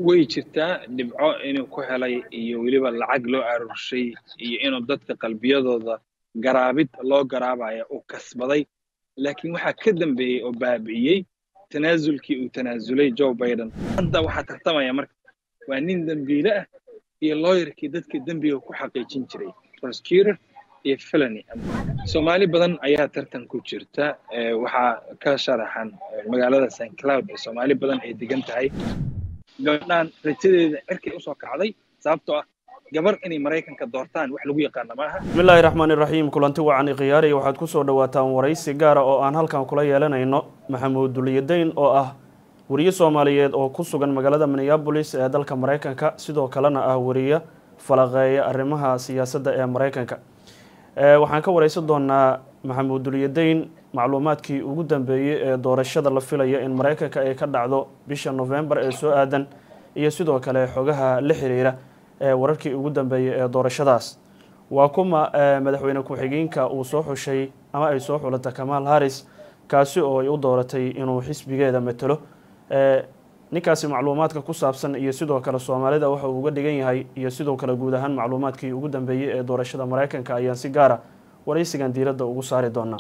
way jirtaa dhibco inuu ku helay iyo weliba lacag loo aruurshay iyo inuu dadka qalbiyadooda garaabid loo garaabaya uu kasbaday laakiin waxaa ka dambeeyey oo baabi'iyey tanaasulkii uu tanaasulay joe biden hadda waxaa tartamaya marka waa nin dembiile ah iyo looyarkii dadka dembiga ku xaqiijin jiray prosecutor iyo felony soomaali badan ayaa tartan ku jirta waxaa ka sharaxan magaalada st cloud ee soomaali badan ay degan tahay gabadhaan rajadeeda cirkay usoo kacday sababtoo ah gabar inay maraykanka doortaan wax lagu yaqaana maaha bismillaahi raxmaani raxiim kulanti wacan ikhyaariya waxaad ku soo dhawaataan waraysi gaara oo aan halkan kula yeelanayno maxamuud duliyadeyn oo ah weriye soomaaliyeed oo ku sugan magaalada minneabolis ee dalka maraykanka sidoo kalena ah weriye falaqeeya arrimaha siyaasadda ee maraykanka waxaan ka wareysan doonaa maxamuud duliyadeyn macluumaadkii ugu dambeeyey ee doorashada la filaya in maraykanka ay ka dhacdo bisha novembar ee soo aadan iyo sidoo kale xogaha la xiriira ee wararkii ugu dambeeyey ee doorashadaas waa kuma madaxweyne ku-xigeenka uu soo xushay ama ay soo xulata kamaal harris kaasi oo ay u dooratay inuu xisbigeeda matelo ninkaasi macluumaadka ku saabsan iyo sidoo kale soomaalida waxa uu uga dhigan yahay iyo sidoo kale guud ahaan macluumaadkii ugu dambeeyey ee doorashada maraykanka ayaan si gaara waraysigan diiradda ugu saari doonaa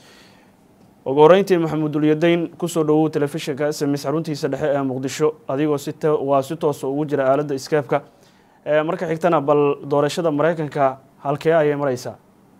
ugu horeyntii maxamuud dulyadeyn kusoo dhawow telefishinka sms xaruntiisa dhexe ee muqdisho adigoo si waa si toosa ugu jira aaladda skeebka marka xigtana bal doorashada maraykanka halkee ayay mareysaa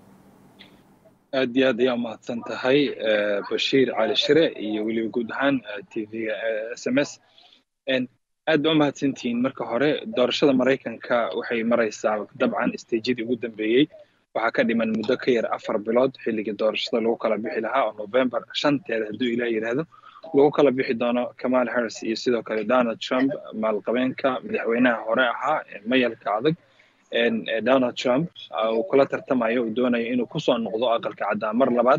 aad iyo aad ayaa umahadsan tahay bashiir cali shire iyo weliba guud ahaan t v-ga s m s aad ba umahadsantihiin marka hore doorashada maraykanka waxay mareysaa dabcan stejyadii ugu dambeeyey waxaa ka dhiman muddo ka yar afar bilood xilligii doorashada lagu kala bixi lahaa oo november shanteeda hadduu ilaah yidhaahdo lagu kala bixi doono kamal harris iyo sidoo kale donald trump maalqabeenka madaxweynaha hore ahaa mayalka adag donald trump uu kula tartamayo uu doonayo inuu kusoo noqdo aqalka caddaa mar labaad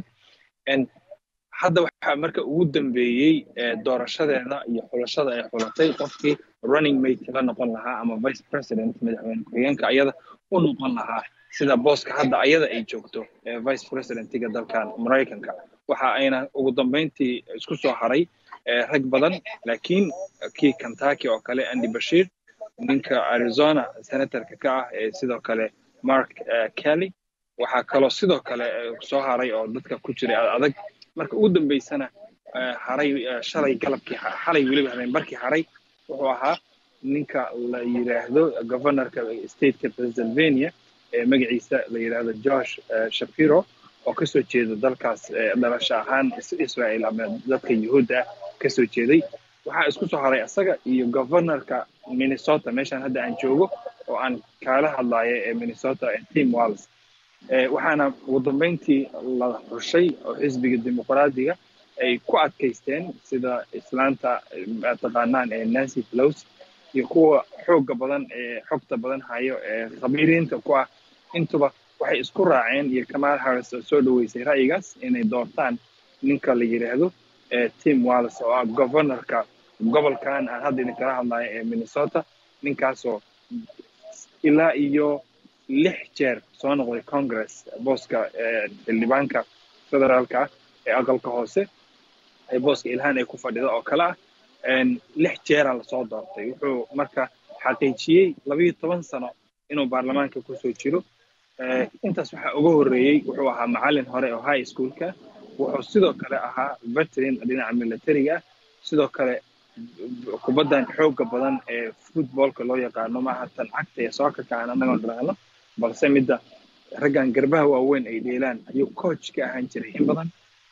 hadda waxaa marka ugu dambeeyey doorashadeeda iyo xulashada ay xulatay qofkii running mate la noqon lahaa ama vice president madaxweyne ku-xigeenka ayada u noqon lahaa sida booska hadda ayada ay joogto vice presidentiga dalkan maraykanka waxa ayna ugu dambeyntii isku soo haray rag badan laakiin kii kentucky oo kale andy bashir ninka arizona senatorka ka ah ee sidoo kale mark kelly waxaa kaloo sidoo kale soo haray oo dadka ku jiray adag marka ugu dambeysana haray shalay galabkii xalay weliba habeenbarkii haray wuxuu ahaa ninka la yidhaahdo governorka stateka pennsylvania ee magaciisa la yidhaahdo josh shapiro oo kasoo jeeda dalkaas dhalasho ahaan israel ama dadka yuhuudda ah kasoo jeeday waxaa isku soo haray isaga iyo governorka minnesota meeshaan hadda aan joogo oo aan kaala hadlayo ee minnesota tim walls waxaana ugu dambeyntii la xushay oo xisbiga dimuqraadiga ay ku adkaysteen sida islaanta taqaanaan ee nancy pelosi iyo kuwa xoogga badan ee xogta badan hayo ee khabiiriinta ku ah intuba waxay isku raaceen iyo kamal harris oo soo dhaweysay ra'yigaas inay doortaan ninka la yidhaahdo tim walls oo ah governorka gobolkan aan hadda idinkala hadlayo ee minnesota ninkaasoo ilaa iyo lix jeer soo noqday congress booska xildhibaanka federaalka ah ee aqalka hoose ee booska ilhaan ay ku fadhida oo kale ah lix jeera lasoo doortay wuxuu marka xaqiijiyey labayo toban sano inuu baarlamaanka kusoo jiro intaas waxaa uga horreeyey wuxuu ahaa macallin hore oo high schoolka wuxuu sidoo kale ahaa veteran dhinaca militariga ah sidoo kale kubaddan xoogga badan ee footballka loo yaqaano maaha tan cagta ee sookarka aan anagoo dhalaano balse midda raggan garbaha waaweyn ay dheelaan ayuu coach ka ahaan jiray in badan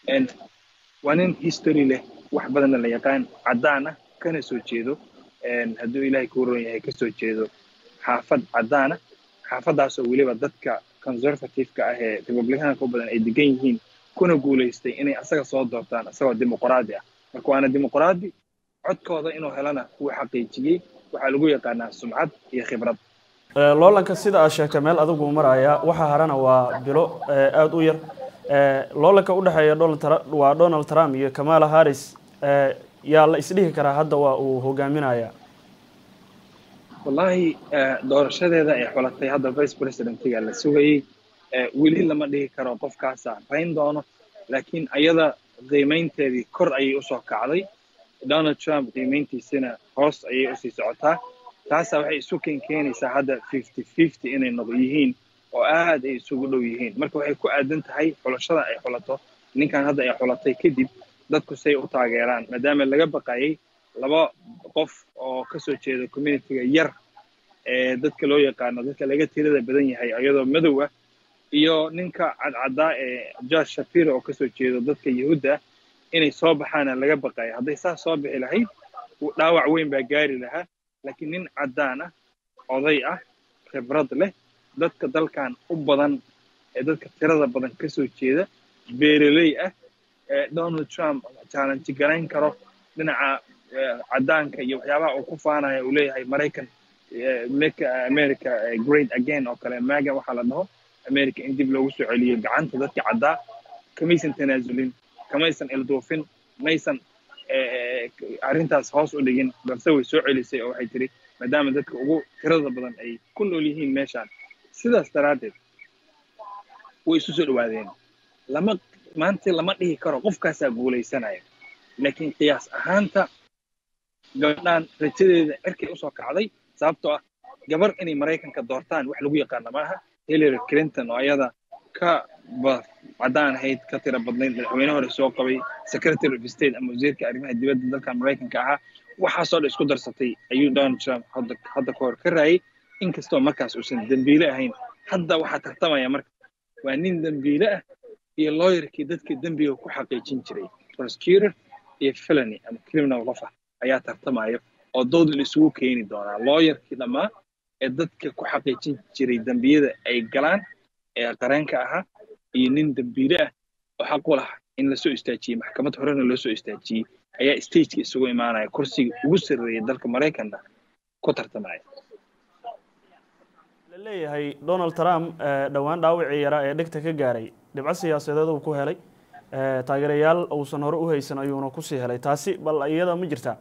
waa nin history leh wax badanna la yaqaan caddaan ah kana soo jeedo hadduu ilaahay kuu roon yahay kasoo jeedo xaafad caddaana xaafaddaasoo weliba dadka conservative-ka ah ee republicaanka u badan ay degan yihiin kuna guulaystay inay asaga soo doortaan isagoo dimuqraadi ah marka waana dimuqraadi codkooda inuu helana wuu xaqiijiyey waxaa lagu yaqaanaa sumcad iyo khibrad loolanka sida aad sheegtay meel adigu maraya waxa harana waa bilo aada u yar loolanka udhexeeya waa donald trump iyo kamala harris yaa la isdhihi karaa hadda waa uu hogaaminaya wallahi doorashadeeda ay xulatay hadda vice presidentiga la sugayey weli lama dhihi karo qofkaasa rayn doono laakiin ayada qiimaynteedii kor ayay usoo kacday donald trump qiimeyntiisina hoos ayay usii socotaa taasaa waxay isu keen keenaysaa hadda fifty fifty inay noq yihiin oo aad ay isugu dhow yihiin marka waxay ku aadan tahay xulashada ay xulato ninkan hadda ay xulatay kadib dadku say u taageeraan maadaama laga baqayay laba qof oo kasoo jeeda communityga yar ee dadka loo yaqaano dadka laga tirada badan yahay iyadoo madow ah iyo ninka cadcaddaa ee george shapiro oo kasoo jeedo dadka yahuudda ah inay soo baxaana laga baqaya hadday saas soo bixi lahayd dhaawac weyn baa gaari lahaa laakiin nin caddaan ah oday ah khibrad leh dadka dalkan u badan ee dadka tirada badan kasoo jeeda beereley ah ee donald trump challenge garayn karo dhinaca caddaanka iyo waxyaabaha uu ku faanaya uu leeyahay maraykan make america great again oo kale maga waxaa la dhaho america in dib loogu soo celiyo gacanta dadka caddaa kamaysan tanaasulin kamaysan ilduufin maysan arrintaas hoos u dhigin balse way soo celisay oo waxay tiri maadaama dadka ugu tirada badan ay ku nool yihiin meeshaan sidaas daraaddeed way isu soo dhawaadeen lama maanta lama dhihi karo qofkaasaa guulaysanaya laakiin qiyaas ahaanta gabadhaan rajadeeda cirkay usoo kacday sababtoo ah gabar inay maraykanka doortaan wax lagu yaqaana maaha hillary clinton oo ayada ka caddaan ahayd ka tira badnayd madaxweyne hore soo qabay secretary of state ama wasiirka arrimaha dibadda dalkan maraykanka ahaa waxaasoo dhan isku darsatay ayuu donald trump hadda hadda ka hor ka raayay inkastoo markaas uusan dembiile ahayn hadda waxaa tartamaya marka waa nin dembiile ah iyo lawyerkii dadka dembiga ku xaqiijin jiray prosecutor iyo felony ama criminal qof ah ayaa tartamaya oo dood la isugu keeni doonaa lawyerkii dhammaa ee dadka ku xaqiijin jiray dembiyada ay galaan ee qareenka ahaa iyo nin dembiile ah oo xaq u laha in lasoo istaajiyey maxkamad horena loo soo istaajiyey ayaa stageka isugu imaanaya kursiga ugu sarreeya dalka maraykanka ku tartamaya la leeyahay donald trump dhowaan dhaawacii yaraa ee dhegta ka gaaray dhibco siyaasadeed uu ku helay taageerayaal uusan hore u haysan ayuuna kusii helay taasi bal iyada ma jirtaa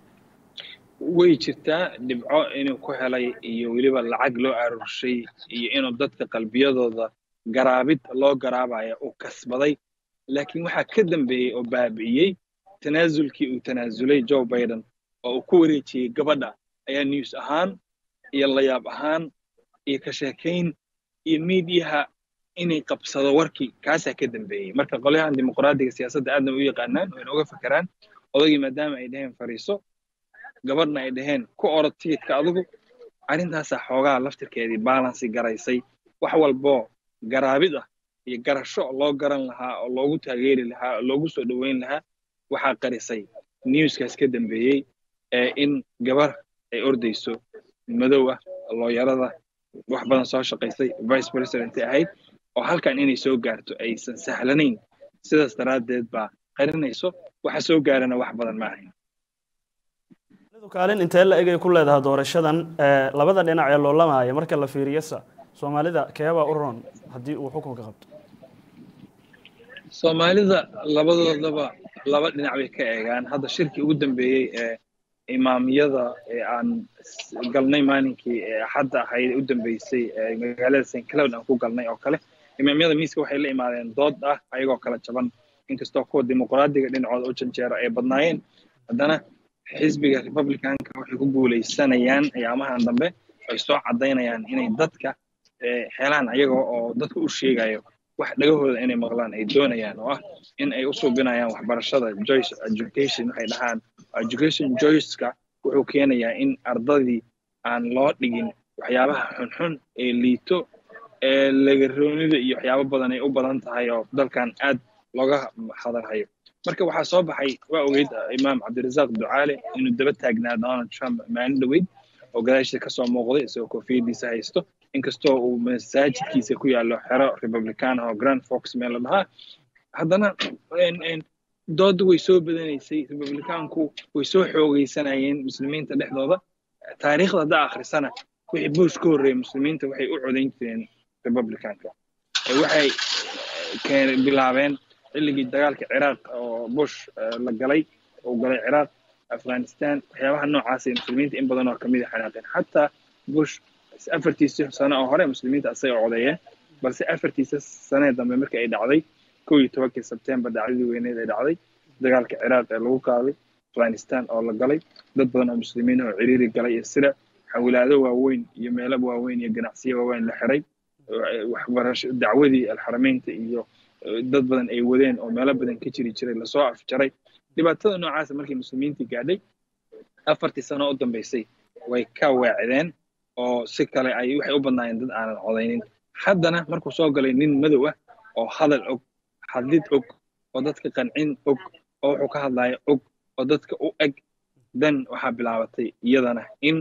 way jirtaa dhibco inuu ku helay iyo weliba lacag loo aruurshay iyo inuu dadka qalbiyadooda garaabid loo garaabaya uu kasbaday laakiin waxaa ka dambeeyey oo baabi'iyey tanaasulkii uu tanaasulay joe biden oo uu ku wareejiyey gabadha ayaa news ahaan iyo layaab ahaan iyo ka sheekayn iyo miidiyaha inay qabsado warkii kaasaa ka dambeeyey marka qolyahan dimuqraadiga siyaasadda aadna u yaqaanaan wayna uga fakeraan odaygii maadaama ay dhaheen fariiso gabadhna ay dhaheen ku orod tigidka adigu arrintaasaa xoogaa laftirkeedii balansi garaysay wax walboo garaabid ah iyo garasho loo garan lahaa oo loogu taageeri lahaa oo loogu soo dhoweyn lahaa waxaa qarisay newskaas ka dambeeyey ee in gabar ay ordayso madow ah looyarada wax badan soo shaqaysay vice president ahayd oo halkan inay soo gaarto aysan sahlanayn sidaas daraaddeed baa qarinayso waxa soo gaarana wax badan ma ahayn kaalin intee la egay ku leedahay doorashadan labada dhinac ee loolamaya marka la fiiriyasa soomaalida keebaa u roon haddii uu xukunka qabto soomaalida labadoodaba laba dhinac bay ka eegaan hadda shirkii ugu dambeeyey ee imaamiyada ee aan galnay maalinkii ee axadda ahayd u dambeysay ee magaalada st cloud aan ku galnay oo kale imaamyada miiska waxay la imaadeen dood ah ayagoo kala jaban inkastoo kuwa dimuqraadiga dhinacooda u janjeero ay badnaayeen haddana xisbiga republicanka waxay ku guulaysanayaan ayaamahan dambe ay soo caddaynayaan inay dadka helaan ayaga oo dadka u sheegayo wax dhagahooda inay maqlaan ay doonayaan oo ah in ay u suubinayaan waxbarashada joyce education waxay dhahaan education joyceka wuxuu keenayaa in ardadii aan loo dhigin waxyaabaha xunxun ee liito ee lagaroonida iyo waxyaabo badan ay u badan tahay oo dalkan aad looga hadalhayo marka waxaa soo baxay waa ogeyd imaam cabdirasaaq ducaale inuu daba taagnaa donald trump maalin dhoweyd oo gadaashiisa kasoo muuqday isagoo koofiyadiisa haysto inkastoo uu masaajidkiisa ku yaallo xero republican oo grand fox meel la dhahaa haddana dooda way soo badanaysay republicaanku way soo xoogaysanayeen muslimiinta dhexdooda taariikhda haddaa akhrisana wixii bush ka horreeyay muslimiinta waxay u codayn jireen republicanka waxay bilaabeen xilligii dagaalka ciraaq oo bush la galay uu galay ciraaq afghanistan waxyaabaha noocaasay muslimiinta in badan oo kamid a xanaaqeen xataa bush afartiisa sano oo hore muslimiinta asagay codeeyeen balse afartiisa sanee dambe markii ay dhacday kow iyo tobankii sebtembar dhacdadii weyneed ay dhacday dagaalka ciraaq ee lagu qaaday afghanistan oo la galay dad badan oo muslimiin oo ciriiri galay iyo sida xawilaado waaweyn iyo meelo waaweyn iyo ganacsiyo waaweyn la xiray waxbarasho dacwadii alxarameynta iyo dad badan ay wadeen oo meelo badan ka jiri jiray lasoo afjaray dhibaatada noocaasa markii muslimiintii gaadhay afartii sano u dambeysay way ka weecdeen oo si kale ay waxay u badnaayeen dad aanan codaynin haddana markuu soo galay nin madow ah oo hadal og hadlid og oo dadka qancin og oo wuxuu ka hadlaya og oo dadka u eg dan waxaa bilaabatay iyadana in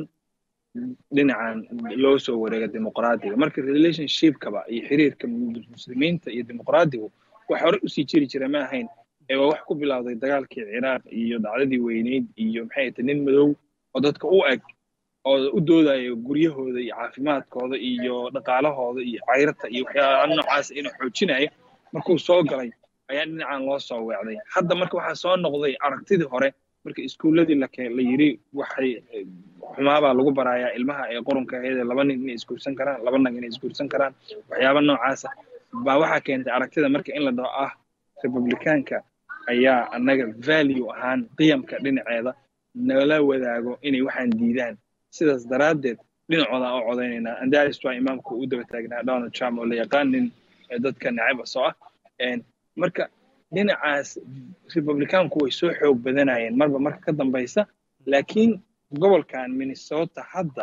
dhinacan loo soo wareega dimuqraadiga marka relationshipkaba iyo xiriirka muslimiinta iyo dimuqraadigu wax hore usii jiri jira ma ahayn ee waa wax ku bilowday dagaalkii ciraaq iyo dhacdadii weyneyd iyo maxay tahay nin madow oo dadka u eg oo u doodaya guryahooda iyo caafimaadkooda iyo dhaqaalahooda iyo cayrata iyo waxyaala noocaas inuu xoojinaya markuu soo galay ayaa dhinacan loo soo weecday hadda marka waxaa soo noqday aragtidii hore marka iskuulladii la yidhi waxay xumaabaa lagu barayaa ilmaha ee qurunka aheedee laba nin inay isguursan karaan laba nag inay isguursan karaan waxyaaba noocaasa baa waxaa keentay aragtida marka in la dhaho ah republicaanka ayaa annaga value ahaan qiyamka dhinaceeda nala wadaago inay waxaan diidaan sidaas daraaddeed dhinacooda oo codaynaynaa andaris waa imaamka u daba taagnaa donald trump oo la yaqaan nin dadka nacab soo ah marka dhinacaas republicaanku way soo xoog badanayeen marba marka ka dambaysa laakiin gobolkan minnesota hadda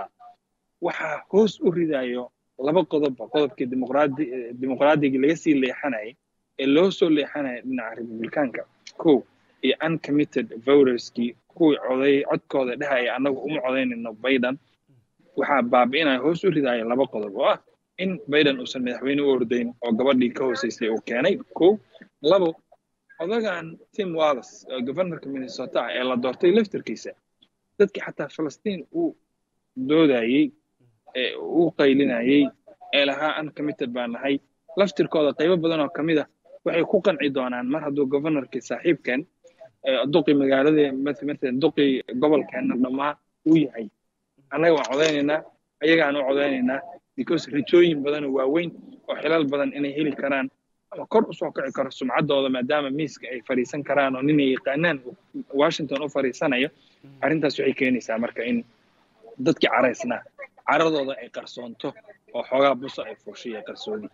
waxaa hoos u ridayo laba qodobba qodobkii dimuqraadigi laga sii leexanayay ee loo soo leexanaya dhinaca republicaanka ko iyo uncommitted voterskii kuwii coday codkooda dhehaya annagu uma codaynayno biden waxaa baabi'inaya hoos u ridaya laba qodob oo ah in biden uusan madaxweyne u ordayn oo gabadhii ka hooseysay uu keenay ko labo odagan tim wallis oo governorka minnesota ah ee la doortay laftarkiisa dadkii xataa falastiin uu doodayey ee uu qaylinayey ee lahaa uncommitted baa nahay laftirkooda qaybo badan oo ka mid a waxay ku qanci doonaan mar hadduu governorkii saaxiibkan duqii magaaladii matalan duqii gobolkeenna dhammaa uu yahay annaga waan codaynaynaa ayagaan u codaynaynaa because rajooyin badan oo waaweyn oo xilal badan inay heli karaan ama kor usoo kici karo sumcaddooda maadaama miiska ay fadhiisan karaan oo ninay yaqaanaan washington u fadhiisanayo arrintaas waxay keenaysaa marka in dadkii caraysnaa caradooda ay qarsoonto oo xoogaa buso ay fuusho iyo qarsoodi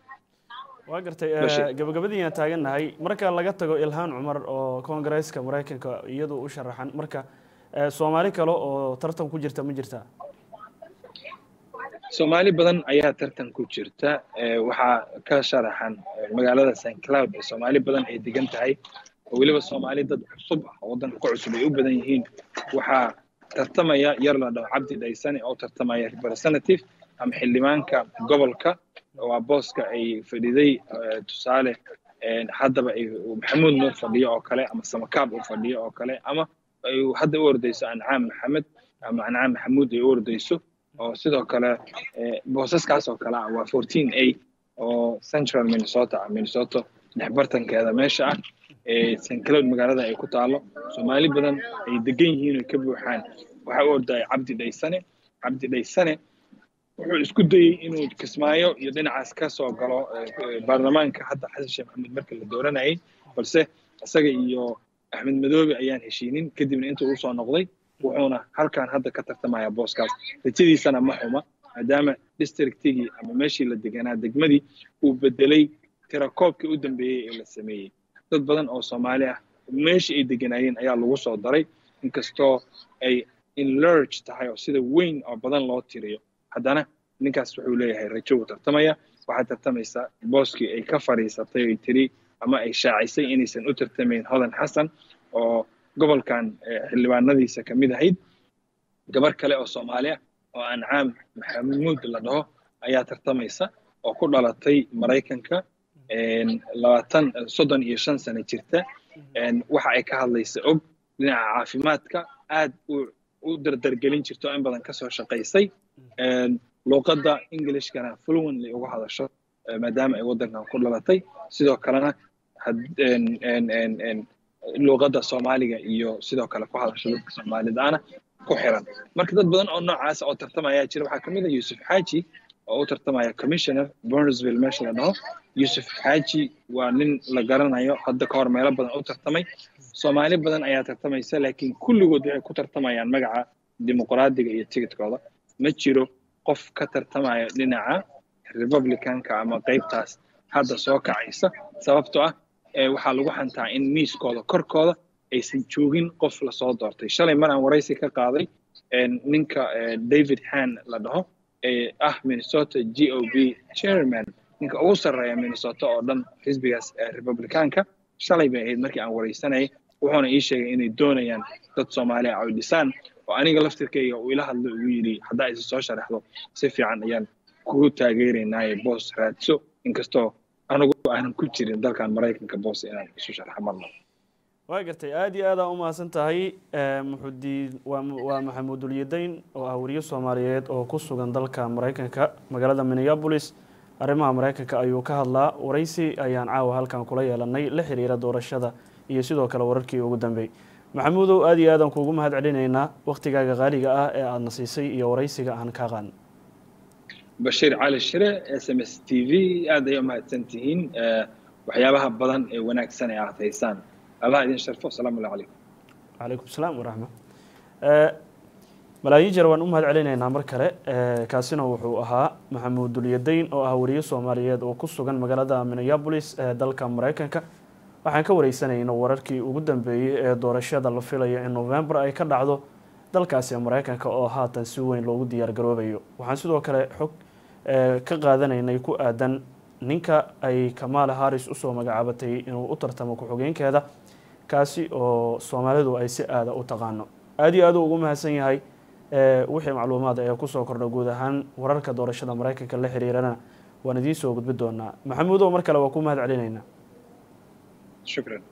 waa gartay gabagabadiina taagannahay marka laga tago ilhaan cumar oo koongareeska maraykanka iyadu u sharaxan marka soomaali kale oo tartan ku jirta ma jirtaa soomaali badan ayaa tartan ku jirta waxaa ka sharaxan magaalada st cloud ee soomaali badan ay degan tahay oo weliba soomaali dad cusub ah oo waddanka ku cusub ay u badan yihiin waxaa tartamaya yar la dhaho cabdi dhaysane oo tartamaya representative ama xildhibaanka gobolka waa booska ay fadhiday tusaale haddaba ay maxamuud nuur fadhiyo oo kale ama samakaab uu fadhiyo oo kale ama ay hadda u ordayso ancaam maxamed ama ancaam maxamuud ay u ordayso oo sidoo kale boosaskaas oo kale ah waa fourteen a oo central minnesota ah minnesota dhexbartankeeda meesha ah ee st cloud magaalada ay ku taalo soomaali badan ay degan yihiin oo ka buuxaan waxaa u ordaya cabdi dhaysane cabdi dhaysane wuxuu isku dayey inuu kismaayo iyo dhinacaas ka soo galo baarlamaanka hadda xasan sheekh maxamed marka la dooranayay balse isaga iyo axmed madoobe ayaan heshiinin kadibna intuu usoo noqday wuxuuna halkan hadda ka tartamaya booskaas rajadiisana ma xuma maadaama districtigii ama meeshii la deganaa degmadii uu bedelay tirakoobkii u dambeeyey ee la sameeyey dad badan oo soomaali ah meeshii ay deganaayeen ayaa lagu soo daray inkastoo ay inlurge tahay oo sida weyn oo badan loo tiriyo haddana ninkaas wuxuu leeyahay rajo uu tartamaya waxaa tartamaysa booskii ay ka fadhiisatay ay tiri ama ay shaacisay inaysan u tartamayn hodan xasan oo gobolkan xildhibaanadiisa ka mid ahayd gabar kale oo soomaali ah oo ancaam maxamuud la dhaho ayaa tartamaysa oo ku dhalatay maraykanka labaatan soddon iyo shan sano jirta waxa ay ka hadlaysa og dhinaca caafimaadka aad u dardargelin jirto in badan kasoo shaqaysay luuqadda englishkana fluently uga hadasho maadaama ay waddankan ku dhalatay sidoo kalena luuqadda soomaaliga iyo sidoo kale ku hadasho dadka soomaalidaana ku xiran marka dad badan oo noocaasa oo tartamaya jira waxaa kamid ah yuusuf xaaji oo u tartamaya commissioner burnsville meesha la dhaho yuusuf xaaji waa nin la garanayo hadda ka hor meelo badan u tartamay soomaali badan ayaa tartamaysa laakiin kulligood waxay ku tartamayaan magaca dimuqraadiga iyo tigidkooda ma jiro qof ka tartamaya dhinaca republicanka ama qaybtaas hadda soo kacaysa sababtoo ah waxaa lagu xantaa in miiskooda korkooda aysan joogin qof lasoo doortay shalay mar aan waraysi ka qaaday ninka david han la dhaho ee ah minnesota g o b chairman ninka ugu sarreeya minnesota oo dhan xisbigaas republicaanka shalay bay ahayd markii aan waraysanayay wuxuuna ii sheegay inay doonayaan dad soomaaliya ay dhisaan oo aniga laftirkayga uu ila hadlo ugu yidhi haddaa isa soo sharaxdo si fiican ayaan kugu taageeraynaaye boos raadso inkastoo anigu aanan ku jirin dalkan maraykanka boos inaan isu sharaxo marna waa gartay aada iyo aada u mahadsan tahay muxudiin waa maxamuud ulyadayn oo ah wariye soomaaliyeed oo ku sugan dalka maraykanka magaalada minneabolis arrimaha maraykanka ayuu ka hadlaa waraysi ayaan caawa halkan kula yeelanay la xiriira doorashada iyo sidoo kale wararkii ugu dambeeyey maxamuudow aada iyo aadaan kuugu mahad celinaynaa waktigaaga qaaliga ah ee aadna siisay iyo waraysiga aan kaa qaadna bashiir cali shire s m s t v aad ay u mahadsan tihiin waxyaabaha badan ee wanaagsan ee aad haysaan allah idin sharfo asalaamu allah calaykum calaykum salaam waraxma malaayiin jeer waan u mahad celinaynaa mar kale kaasina wuxuu ahaa maxamuud dulyadayn oo ah wariye soomaaliyeed oo ku sugan magaalada minneabolis ee dalka maraykanka waxaan ka wareysanayna wararkii ugu dambeeyey ee doorashada la filayo in november ay ka dhacdo dalkaasi maraykanka oo haatan si weyn loogu diyaar garoobayo waxaan sidoo kale xog ka qaadanaynay ku aadan ninka ay kamaala haris usoo magacaabatay inuu u tartamo ku-xogeenkeeda kaasi oo soomaalidu ay si aada u taqaano aada iyo aad u ugu mahadsan yahay wixii macluumaad ee kusoo kordha guud ahaan wararka doorashada maraykanka la xiriirana waan idiin soo gudbi doonaa maxamuudow mar kale waa ku mahad celinaynaa shukran